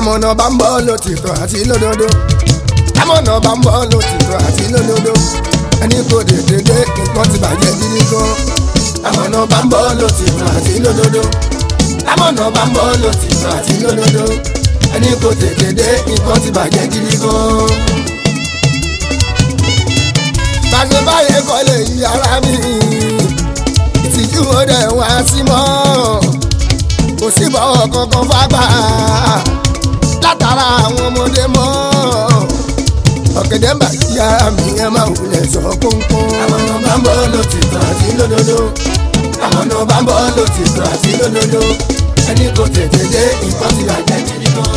amọ̀nà bá ń bọ́ lòtìtọ́ àti lódodo amọ̀nà bá ń bọ́ lòtìtọ́ àti lódodo ẹni kò dédé dé nǹkan ti bàjẹ́ gidi gan amọ̀nà bá ń bọ́ lòtìtọ́ àti lódodo amọ̀nà bá ń bọ́ lòtìtọ́ àti lódodo ẹni kò dédé dé nǹkan ti bàjẹ́ gidi gan. bàṣẹ báyẹn kọ́ lè yí ara mi ìtìjú ọdẹ wá sí mọ́ kò sí bọ́wọ́ kankan fágbà látara àwọn ọmọdé mọ́ ọ̀gẹ̀dẹ̀ ń bà kí ara mi ẹ máa wulẹ̀ sọ kónkón. àwọn ọ̀nà bá ń bọ́ lòtìtọ́ àti lódodo àwọn ọ̀nà bá ń bọ́ lòtìtọ́ àti lódodo ẹni kò tètè dé nǹkan ti bàjẹ́ gidi gan.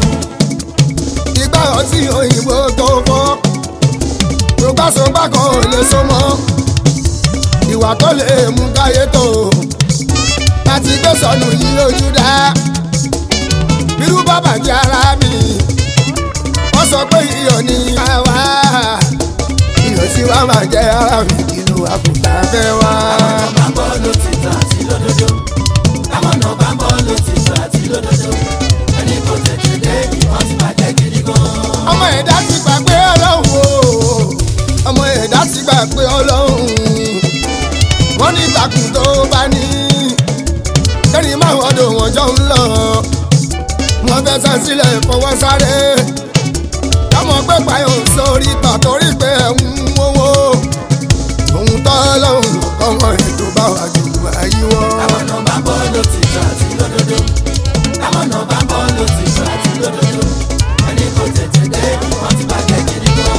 ìgbà ọtí òyìnbó tó fọ́ rògbàsógbà kan ò lè so mọ́ ìwà tó lè mú káyé tó láti gbé sọnù yìí lójú dá bírú bàbá jẹ́ ara mi wọ́n sọ pé iyọ̀ ní àwa iyọ̀ sí wa máa jẹ́ ara mi ìlú àkùtà fẹ́ wá. àwọn ọ̀nà bá ń bọ́ lòtìtọ́ àti lódodo àwọn ọ̀nà bá ń bọ́ lòtìtọ́ àti lódodo ẹni kò tètè dé nǹkan ti bàjẹ́ gidi gan. ọmọ ẹ̀dá ti gbà pé ọlọ́run o ọmọ ẹ̀dá ti gbà pé ọlọ́run wọ́n ní ìtàkùn tó bá ní kẹ́rin máa wọ́n dùn wọ́n jọ ń lọ wọ́n fẹ́ sàn sílẹ̀ fọwọ́ sáré káwọn pé payọ̀ sórí ìtàn torí pé ẹ̀ ń wówó òun tọ́ lọ́hùn ọmọ ètò bá wà jù àyíwọ́. àwọn ọ̀nà bá ń bọ́ lòtìtọ́ àti lódodo àwọn ọ̀nà bá ń bọ́ lòtìtọ́ àti lódodo ẹni kò tètè dé nǹkan ti bàjẹ́ gidi gan.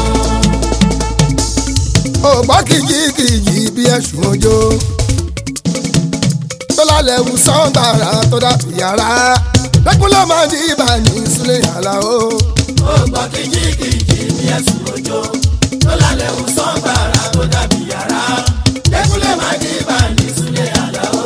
ògbọ́ kìjìkìjì bí ẹ̀sùn ojó tó lálẹ́ wù sọ́ńtàrà tó dàbí yàrá lẹ́kúnlẹ̀ máa di ibà ní sílẹ̀ yàrá o. ó gbọ́ kìjìkìjì ní ẹ̀sùn òjò tó lálẹ́ ò sán gbàrà tó dàbí yàrá lẹ́kúnlẹ̀ máa dé bá ní sílẹ̀ àlá o.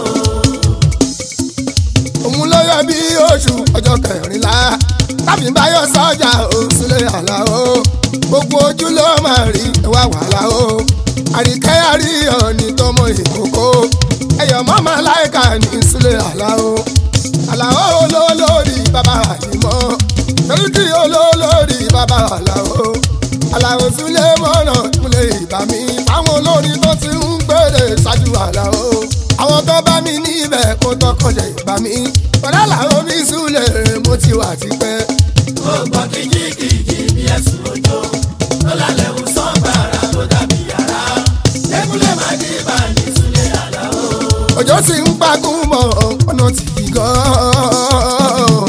òun ló yọ bí oṣù ọjọ́ kẹrìnlá tàbí báyọ̀ sọ́jà ò sílẹ̀ yàrá o. gbogbo ojú ló máa rí ẹwà wàhálà o. àríkẹ́ àríyàn ní tọmọ ìkókó ẹ̀yọ̀ mọ́mọ́ láìka ní sílẹ̀ yàrá o. àlàó olólórí bàbá àyìnbó torí kí olólórí bàbá àlàó àlàó sílé mọ́nà kúlẹ̀ ìbá mi fáwọn olórin tó ti ń gbèrè ṣáájú àlàó àwọn tó bá mi níbẹ̀ kó tọkànjẹ ìbá mi pẹ̀lú àlàó mi súlẹ̀ mo ti wà tipẹ́. ó gbọ́ kìjìkìjì ní ẹ̀sùn òjò tó lálẹ́ ò sán gbàrà tó dàbí yàrá lẹ́kúnlẹ̀ máa dé bá ní sílẹ̀ àlá o. òjò ti ń pagún mọ́ ọ̀nà tí kì gan-an.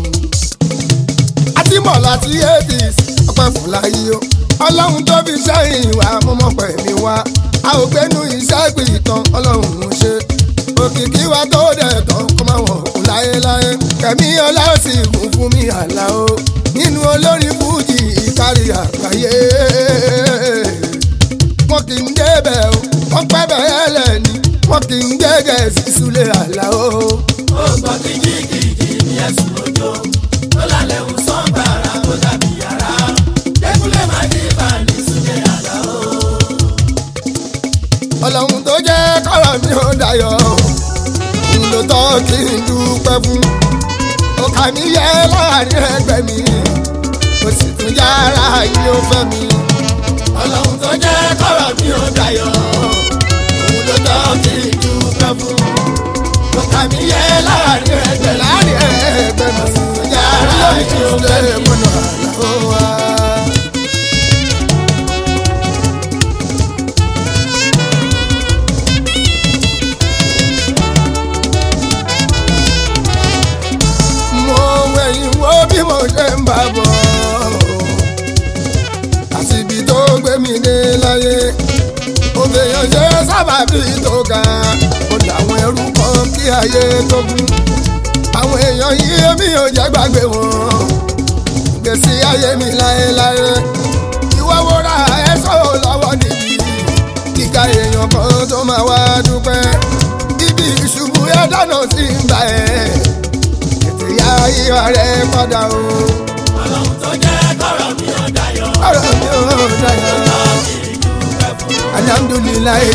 àti mọ̀ láti eighties ọpẹ́ fún láyé o ọlọ́run tó fi sẹ́yìn wá mọ́mọ́ pẹ̀mí wá a ò gbénu iṣẹ́ ìpìtàn ọlọ́run ń ṣe òkìkí wa tó dẹ̀ tán kó máa wọ̀ kú láyéláyé kẹ̀mí ọlọ́sìn kún fún mi àlá o nínú olórin fújì ìkárí àgbáyé wọn kì í débẹ̀ o wọ́n pẹ́ bẹ́ẹ̀ lẹ́ni wọn kì í gẹ́gẹ́ sí súlẹ̀ àlá o. ó gbọ́ kìjìkìjì ní ẹ̀sùn òjò tó lálẹ́ ò sán gbàrà tó dàbí yàrá lẹ́kúnlẹ̀ máa dé bá ní sílẹ̀ àlá o. ọlọ́run tó jẹ́ kọ́rọ̀ mi ò dayọ̀ òun ló tọ́ kí n dúpẹ́ fún ọkà mi yẹ láàrin ẹgbẹ́ mi mo sì tún yára yìí ó fẹ́ mi ọlọ́run tó jẹ́ kọ́rọ̀ mi ò dayọ̀ òun ló tọ́ kí n dúpẹ́ fún ọkà mi yẹ láàrin ẹgbẹ́ láàrin ẹgbẹ́ mi sì tún yára yìí ó fẹ́ mi mọ́nà àlọ́ wa. mo wẹ̀yìn wo bí mo ṣe ń bá bọ̀ àti ibi tó gbé mi dé láyé òbèèyàn ṣe sábàbí tó ga ó làwọn ẹrú kan kí ayé tó gún àwọn èèyàn yìí mi ò jẹ́ gbàgbé wọn gbèsè ayé mi láéláé ìwọ wo ra ẹ̀ṣọ́ lọ́wọ́ níbi kíka èèyàn kan tó máa wá dúpẹ́ ibi ìṣubú ẹ̀ dáná sí ń bá ẹ̀ ètò ìyá ìwà rẹ̀ padà o ọlọ́run tó jẹ́ kọ́rọ̀ mi ò dayọ̀ ọ̀rọ̀ mi ò dáyà alhamdulilayi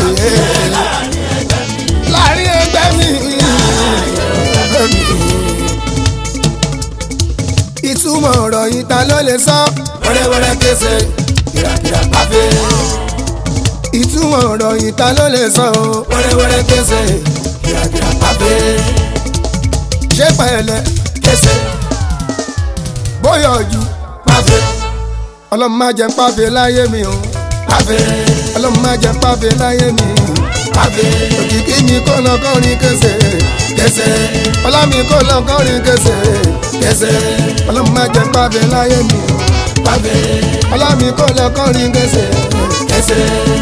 láàrin ẹgbẹ́ mi ẹgbẹ́ mi. ìtú ìtumọ̀ ọ̀rọ̀ yìí ta ló lè sọ. wẹ́rẹ́wẹ́rẹ́ kése kìràkìrà pàfẹ́. ìtumọ̀ ọ̀rọ̀ yìí ta ló lè sọ. o. wẹ́rẹ́wẹ́rẹ́ kése kìràkìrà pàfẹ́. ṣé pẹ̀lẹ́ kése bóyá ojú pàfẹ́ ọlọ́run má jẹ́ pàfẹ́ láyé mi o. pàfẹ́ ọlọ́run má jẹ́ pàfẹ́ láyé mi. pàfẹ́ òkìkí mi kò lọ kọrin kése. kése ọlá mi kò lọ kọrin kése. kése ọlọ́run má jẹ́ pàfẹ́ láyé mi o. pàfẹ́ ọlá mi kò lọ kọrin kése. kése.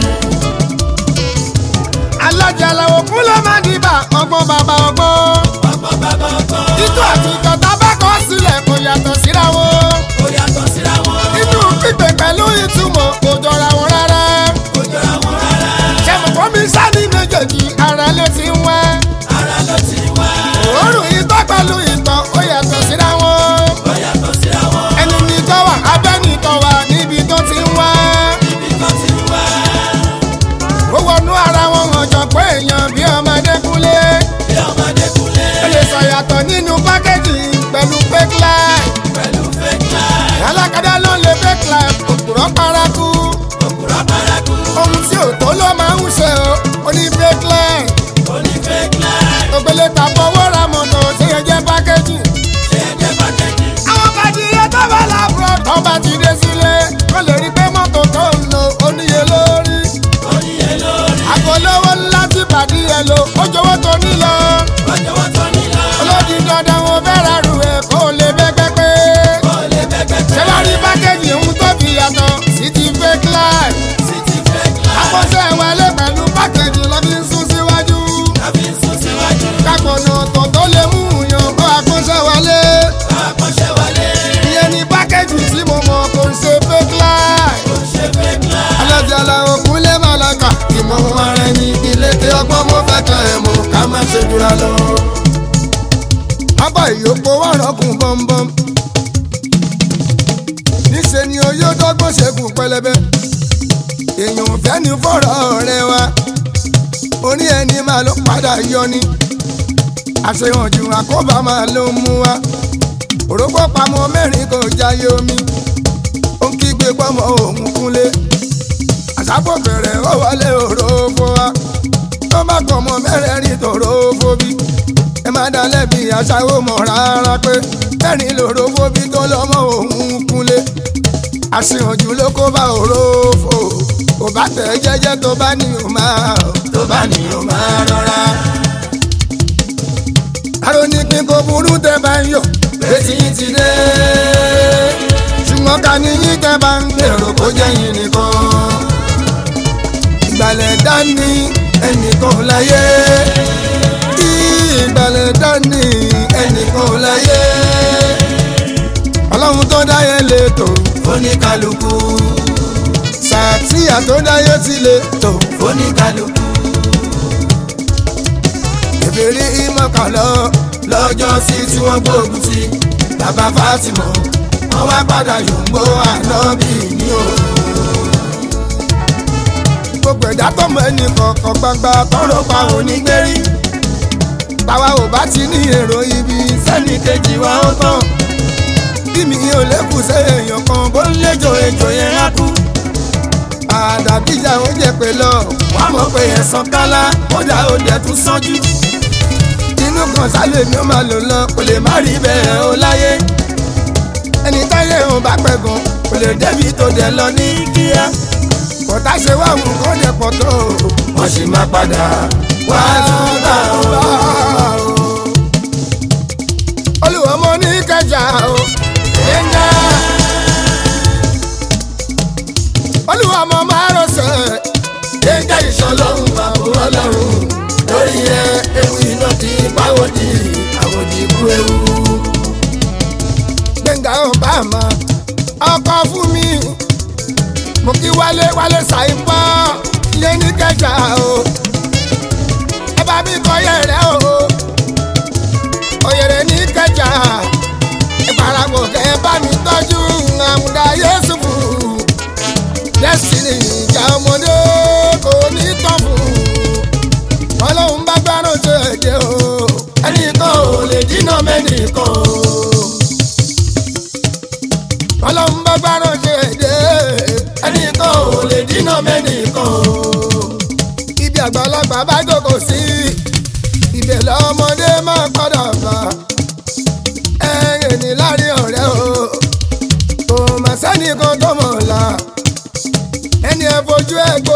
alájà làwọn kú ló máa dìbà ọgbọ́n bàbá ọgbọ́n. ọgbọ́n bàbá ọgbọ́n. títú àti ìjọba bá kọ́ sílẹ̀ kò yàtọ̀ síra wọn. ó yàtọ̀ síra wọn. inú pípé pẹ̀lú ìtumọ̀ kò jọra wọn rárá. kò jọra wọn rárá. ṣẹ́mùkọ́ mi sáni méjèèjì ara ló ti ń wá. ara ló ti wá. òórùn ìtọ́ pẹ̀lú ìtọ̀ ó yàtọ̀ síra wọn. ó yàtọ̀ síra wọn. ẹni ní tọ́ wà abẹ́ ní tọ́ wà níbi tó ti ń wá. ibi kan ti wá. ó wọnú ara wọn hàn jọ pé èèyàn bí ọmọdé kúnlé. bí ọmọdé kúnlẹ̀. ó lè sọ yàtọ̀ nínú pákéjì pẹ̀lú fake life. pẹ̀lú fake life. alákadá ló lè fake life òpùrọ̀ paraku. òkúra paraku. ohun tí ò tó ló máa ń ṣe o ó ní fake life. ó ní fake life. ògbélé ta fọwọ́ ra mọ̀tò tí yẹn jẹ́ pákéjì. ṣé ẹ jẹ́ pàkẹ́jì. àwọn bàdìyẹ tó bá làbúrò tó bá ti dé sílé kó lè rí pé mọ́tò tó ń lò ó níye lórí. ó níye lórí. àgọ́lówó ńlá tí bàdìyẹ lò ó jọ̀wọ́ tó nílò. ọjọ́ wọn tó nílò. olódi dandan wọn fẹ́ ra rù ẹ̀ kó lè bẹ́ pẹ́pẹ́. ó lè bẹ́gbẹ́ ṣé wàá rí pákéjì ń tó fi yàtọ̀ sí ti fake life. sí ti fake life. àkọsẹ́ wọlé pẹ̀lú pákéjì lọ́ fi ń sún síwájú. tàbí sún síwájú. kápọ̀nà ọ̀tọ̀ tó lè mú yàn kó àkọsẹ́ wọlé. àkọ́ṣẹ́ wọlé. ìyẹn ni pákéjì tí mo mọ̀ kò ń ṣe fake life. ó ṣe fake life. alájàlá òkúnlé màláka ìmọ̀ ara ẹni ilé tí ọgbọ́n mo fẹ́ kan ẹ̀ mọ̀ ká má ṣe jura lọ. abá ìyókò wà rọ́kùn bọ́m̀bọ́m. níṣẹ́ ni oyó dọ́gbọ́n ṣẹ́gun pẹlẹbẹ. èèyàn ò fẹ́ ní fọ́rọ̀ rẹ wa. orí ẹni máa ló padà yọ ni. àṣehàn jù àkóbá máa ló mú wa. òrógbó pamọ́ mẹ́rin kò jáyé omi. ó ń kígbe pọ́mọ òun kúnlé àṣàpọ̀ bẹ̀rẹ̀ ó wọlé òrófó wa tó bá kọ̀ mọ́ mẹ́rẹ̀ẹ̀rin tòrófó bí ẹ má dá lẹ́bi aṣáwó mọ̀ rárá pé mẹ́rin lòrófó bí tó lọ́mọ òun kúnlé àṣìhànjú ló kó bá òrófó kò bá tẹ̀ jẹ́jẹ́ tó bá ní o máa tó bá ní o máa rọra. àrò ní kí n kò burú tẹ́ bá ń yọ̀ létí yín ti dé. ṣùgbọ́n ká ní yín tẹ́ bá ń gbèrò kó jẹ́ yín nìkan ìgbàlẹ̀ dání ẹnìkan láyé ìgbàlẹ̀ dání ẹnìkan láyé ọlọ́run tó dáyé lè tò oníkálukú. sàtìyà tó dáyé ti lè tò oníkálukú. ìbéèrè ìmọ̀kànlọ́ lọ́jọ́ sí tí wọ́n gbógun ti bàbá Fátímọ̀ wọ́n wá padà yòǹgbó ànábì ní o. gbogbo ẹ̀dá tó mọ ẹnì kọ̀ọ̀kan gbangba tọrọ pa onígbérí táwa ò bá ti ní èrò ibi sẹ́ni kejì wa ó tán bí mi ò lékùn sí èèyàn kan bó ń léjò èjò yẹn á kú àdàbíjà ó jẹ pé lọ wà á mọ̀ pé ẹ̀sán kálá kódà ó dẹ̀ tún sánjú inú kan sálẹ̀ mi ó máa lò lọ kò lè má rí bẹ́ẹ̀ ó láyé ẹni táyé òun bá pẹ̀gàn kò lè débi tó dẹ̀ lọ ní kíá kọ̀tà ṣe wá mú kó dẹ̀ pọ̀ tó wọ́n sì máa padà wá tún bá o. olùwọ́mọ ní kẹjà o ẹ̀ńgá olùwọ́mọ máa rọ̀ṣẹ̀ Gbẹ̀ngà ìṣọlọ́run àbò ọlọ́run lórí ẹ ewu iná ti pàwọ́dì àwòdì ikú ewu. gbẹ̀ngà ọ̀bàmà ọkọ̀ fún mi mo kí wálé wálé ṣàìpọ̀ ilé ní kẹjà o ẹ bá mi kọ yẹrẹ o òyèrè ní kẹjà ìparapọ̀ kẹ bá mi tọ́jú àmúdá yéṣùfù destiny ìjà ọmọdé kò ní tán fún ọlọ́run bá gbárùn tó ẹ̀jẹ̀ o ẹnìkan ò lè dínà mẹ́nìkan o. ojú ẹgbó